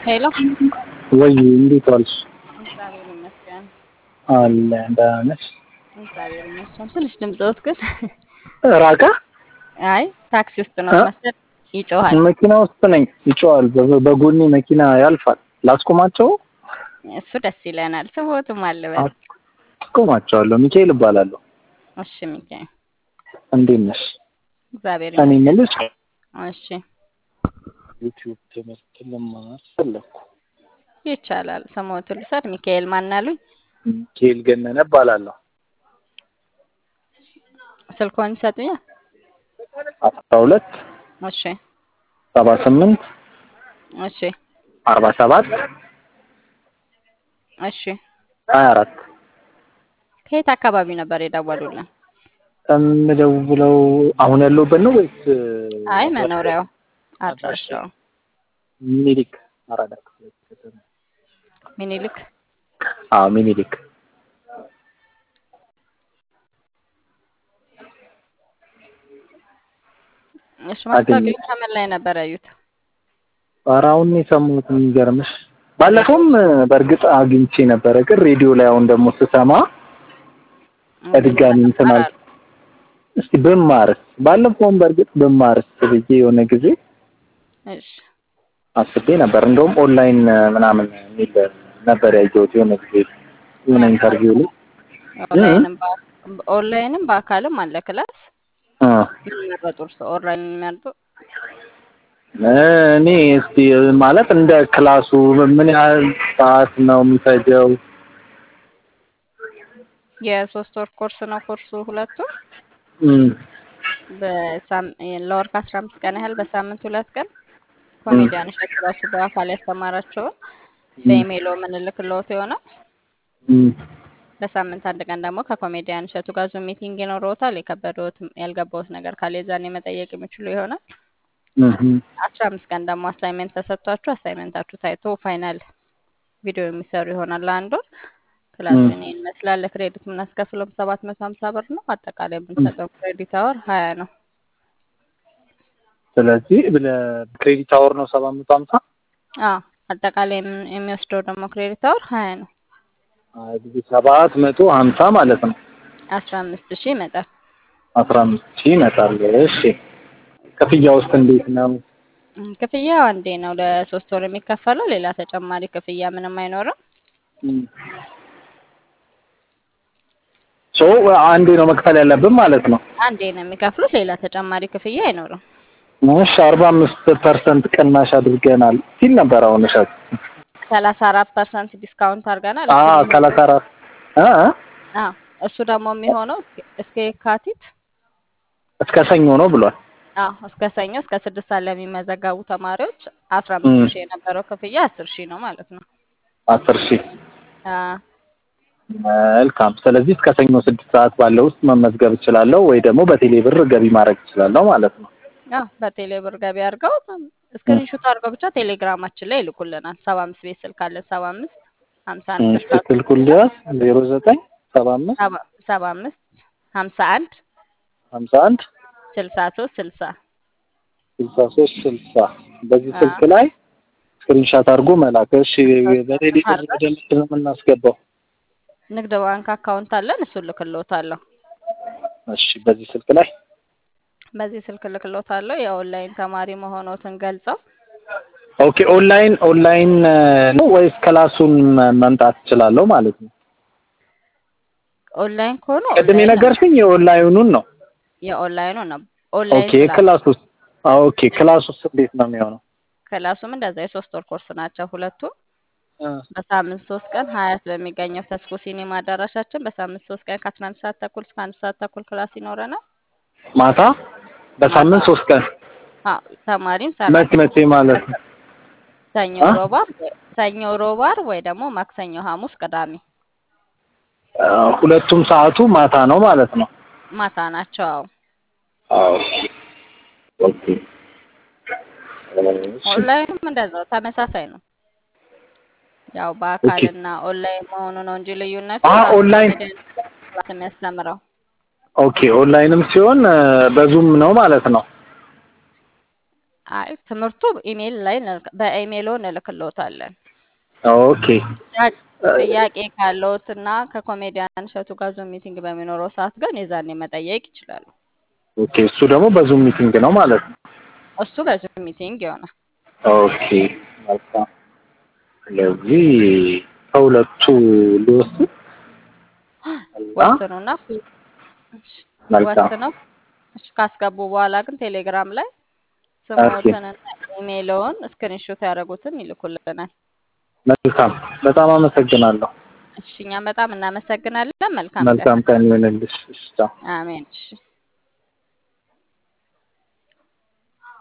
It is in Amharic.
ሄሎ ወይ እንዴት ዋልሽ? እግዚአብሔር ይመስገን። አለ ደህና ነሽ? እግዚአብሔር ይመስገን። ትንሽ ድምፅዎት ግን ራቀ? አይ ታክሲ ውስጥ ነው እ? መሰል ይጮሃል። መኪና ውስጥ ነኝ። ይጮሃል። በ- በጎኔ መኪና ያልፋል። ላስቆማቸው? እሱ ደስ ይለናል። ስሞትም አለበት። አስቆማቸዋለሁ። ሚካኤል እባላለሁ። እሺ ሚካኤል እንዴት ነሽ? እግዚአብሔር እኔ ይመስገን። የምልሽ እሺ ዩቲዩብ ትምህርት ልማር ፈለኩ። ይቻላል። ስሞቱን ልውሰድ። ሚካኤል ማን አሉኝ? ሚካኤል ገነነ እባላለሁ። ስልክዎን ይሰጡኛል? አስራ ሁለት እሺ ሰባ ስምንት እሺ አርባ ሰባት እሺ። ሀያ አራት ከየት አካባቢ ነበር የደወሉልን? የምደውለው አሁን ያለሁበት ነው ወይስ አይ መኖሪያው አድራሻው ሚኒሊክ አራዳ ክፍለ ከተማ? ሚኒልክ አዎ ሚኒሊክ እሺ። ማስታወቂያው ከምን ላይ ነበር ያዩት? ኧረ አሁን ነው የሰማሁት። የሚገርምሽ ባለፈውም በእርግጥ አግኝቼ ነበረ፣ ግን ሬዲዮ ላይ አሁን ደግሞ ስሰማ በድጋሚ እንትን አልኩ። እስቲ ብማርስ ባለፈውም በእርግጥ ብማርስ ብዬ የሆነ ጊዜ እሺ አስቤ ነበር። እንደውም ኦንላይን ምናምን የሚል ነበር ያየሁት የሆነ ጊዜ የሆነ ኢንተርቪው ላይ ኦንላይንም በ- ኦንላይንም በአካልም አለ ክላስ እ የሚመረጡ እርስ ኦንላይን የሚመርጡ እኔ እስቲ ማለት እንደ ክላሱ ምን ያህል ሰዓት ነው የሚፈጀው? የሶስት ወር ኮርስ ነው ኮርሱ ሁለቱ እም፣ በሳም ለወር ከአስራ አምስት ቀን ያህል በሳምንት ሁለት ቀን ኮሜዲያን እሸቱ ራሱ በአካል ያስተማራቸውን በኢሜይሎ የምንልክልዎት ይሆናል። እም፣ በሳምንት አንድ ቀን ደግሞ ከኮሜዲያን እሸቱ ጋር ዙም ሚቲንግ ይኖረዎታል። የከበደዎት ያልገባዎት ነገር ካለ የዛኔ መጠየቅ የሚችሉ ይሆናል። እም፣ አስራ አምስት ቀን ደግሞ አሳይሜንት ተሰጥቷችሁ አሳይሜንታችሁ ታይቶ ፋይናል ቪዲዮ የሚሰሩ ይሆናል ለአንድ ወር። ክላሱን ይህን ይመስላል። ለክሬዲት የምናስከፍለውም ሰባት መቶ ሀምሳ ብር ነው። አጠቃላይ የምንሰጠው ክሬዲት አወር ሀያ ነው። ስለዚህ ክሬዲት አወር ነው ሰባት መቶ ሀምሳ አዎ አጠቃላይ የምን- የሚወስደው ደግሞ ክሬዲት አወር ሀያ ነው። እንግዲህ ሰባት መቶ ሀምሳ ማለት ነው። አስራ አምስት ሺህ ይመጣል። አስራ አምስት ሺህ ይመጣል። እሺ ክፍያ ውስጥ እንዴት ነው? እም፣ ክፍያው አንዴ ነው ለሶስት ወር የሚከፈለው። ሌላ ተጨማሪ ክፍያ ምንም አይኖርም። ሶ አንዴ ነው መክፈል ያለብን ማለት ነው። አንዴ ነው የሚከፍሉት። ሌላ ተጨማሪ ክፍያ አይኖርም። እሺ አርባ አምስት ፐርሰንት ቅናሽ አድርገናል ሲል ነበር። አሁን እሸት ሰላሳ አራት ፐርሰንት ዲስካውንት አድርገናል። አ እሱ ሰላሳ አራት እ እ አዎ እሱ ደግሞ የሚሆነው እስከ- እስከ የካቲት እስከ ሰኞ ነው ብሏል። አዎ እስከ ሰኞ እስከ ስድስት ሰዓት ለሚመዘገቡ ተማሪዎች አስራ አምስት እም። ሺህ የነበረው ክፍያ አስር ሺህ ነው ማለት ነው። አስር ሺህ አዎ መልካም። ስለዚህ እስከ ሰኞ ስድስት ሰዓት ባለው ውስጥ መመዝገብ እችላለሁ ወይ ደግሞ በቴሌ ብር ገቢ ማድረግ እችላለሁ ማለት ነው። አዎ በቴሌ ብር ገቢ አድርገው ስክሪንሾት አድርገው ብቻ ቴሌግራማችን ላይ ይልኩልናል። ሰባ አምስት ቤት ስልክ አለን። ሰባ አምስት ሀምሳ አንድ እሺ ስልሳ ስልኩ ሊያዝ ዜሮ ዘጠኝ ሰባ አምስት ሰባ ሰባ አምስት ሀምሳ አንድ ሀምሳ አንድ ስልሳ ሶስት ስልሳ ስልሳ ሶስት ስልሳ በዚህ አዎ። ስልክ ላይ ስክሪንሻት አድርጎ መላክ። እሺ በቴሌ ብር አድርገን ወደ ምንድን ነው የምናስገባው? ንግድ ባንክ አካውንት አለን። እሱን ልክልዎታለሁ። እሺ በዚህ ስልክ ላይ በዚህ ስልክ ልክልዎታለሁ። የኦንላይን ተማሪ መሆኖትን ገልጸው ኦኬ። ኦንላይን ኦንላይን ነው ወይስ ክላሱን መምጣት እችላለሁ ማለት ነው? ኦንላይን ከሆኑ ቅድም ኦንላይን ነው። የነገርሽኝ የኦንላይኑን ነው። የኦንላይኑ ነው። ኦንላይን ኦኬ ክላስ ክላስ ውስጥ ኦኬ ክላስ ውስጥ እንዴት ነው የሚሆነው? ክላሱም እንደዛ የሶስት ወር ኮርስ ናቸው ሁለቱ። በሳምንት ሶስት ቀን ሀያት በሚገኘው ተስፎ ሲኒማ አዳራሻችን በሳምንት ሶስት ቀን ከአስራ አንድ ሰዓት ተኩል እስከ አንድ ሰዓት ተኩል ክላስ ይኖረናል። ማታ በሳምንት ማታ ሶስት ቀን አዎ ተማሪም መቼ ሰራተኛ መቼ ማለት ነው? ሰኞ አ? ሮባር ሰኞ ሮባር ወይ ደግሞ ማክሰኞ ሐሙስ ቅዳሜ አ፣ ሁለቱም ሰዓቱ ማታ ነው ማለት ነው። ማታ ናቸው። አዎ አዎ ኦኬ እሺ ኦንላይንም እንደዛው ተመሳሳይ ነው። ያው ኦኬ በአካልና ኦንላይን መሆኑ ነው እንጂ ልዩነቱ አ ራሱ ኦንላይን ኮሜዲያን ክላስ የሚያስተምረው ኦኬ ኦንላይንም ሲሆን እ፣ በዙም ነው ማለት ነው። አይ ትምህርቱ ኢሜይል ላይ እንልክ- በኢሜይሎ እንልክልዎታለን። ኦኬ ጥያ- ጥያቄ ካለዎት እና ከኮሜዲያን እሸቱ ጋር ዙም ሚቲንግ በሚኖረው ሰዓት ግን የዛኔ መጠየቅ ይችላሉ። ኦኬ እሱ ደግሞ በዙም ሚቲንግ ነው ማለት ነው። እሱ በዙም ሚቲንግ ይሆናል። ኦኬ መልካም። ስለዚህ ከሁለቱ ልወስድ እና ወስኑና ፊ- እሺ፣ መልካም ወስነው እሺ ካስገቡ በኋላ ግን ቴሌግራም ላይ ኦኬ ስሞትንና ኢሜይልዎን ስክሪንሾት ያደረጉትን ይልኩልናል። መልካም በጣም አመሰግናለሁ። እሺ እኛም በጣም እናመሰግናለን። መልካም ቀን። መልካም ቀን ይሁንልሽ። እሺ ቻው። አሜን። እሺ